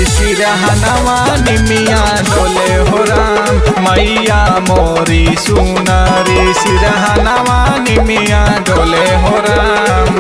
सिरहनवा निमिया डोले हो राम मैया मोरी सुनारी सिरहनवा निमिया डोले हो राम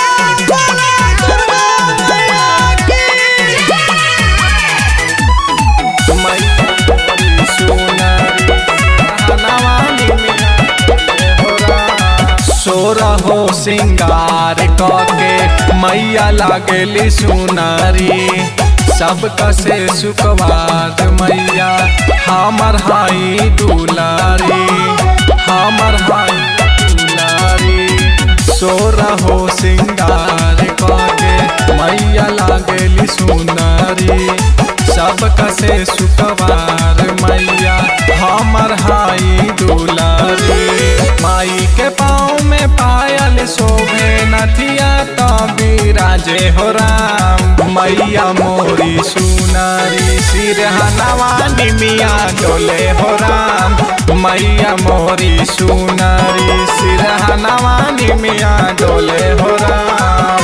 मैया मोरी सुनारी सिरहनवा निमिया डोले हो राम सोरा हो सिंगार कके मैया लागली सुनारी सबका से सुखवार मैया हमर हाई दुलारी हमर हाई दुलारी सोरा हो सिंगार कके मैया लागली सुनारी सबका से सुखवार मैया हमर हाई दुलारी माई के पाँव में पायल शोभे नथिया तो बिराजे हो राम मैया मोरी सुनारी सिरहनवा निमिया डोले हो राम मैया मोरी सुनारी सिरहनवा निमिया डोले हो राम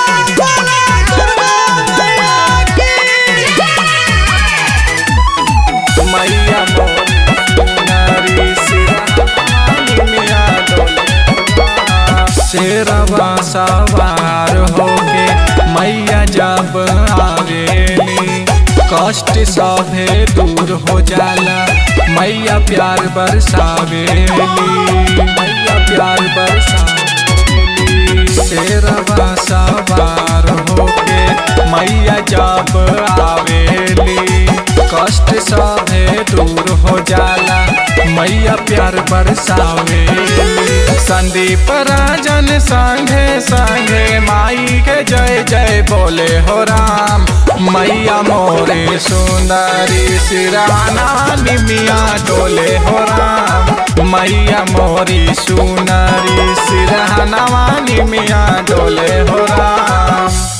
मैया मोरी सुनारी सिरहनवा निमिया डोले हो राम। शेरवा सवार होके मैया जब आवेली कष्ट सभे दूर हो जाला मैया प्यार बरसावेली मैया प्यार बरसावेली शेरवा सवार होके मैया जब आवेली कष्ट सभे दूर हो जाला मैया प्यार बरसावेली संदीप राजन संगे संगे माई के जय जय बोले हो राम मैया मोरे सुंदरी सिराना निमिया डोले हो राम मैया मोरी सुनरी सिरहनवा निमिया डोले हो राम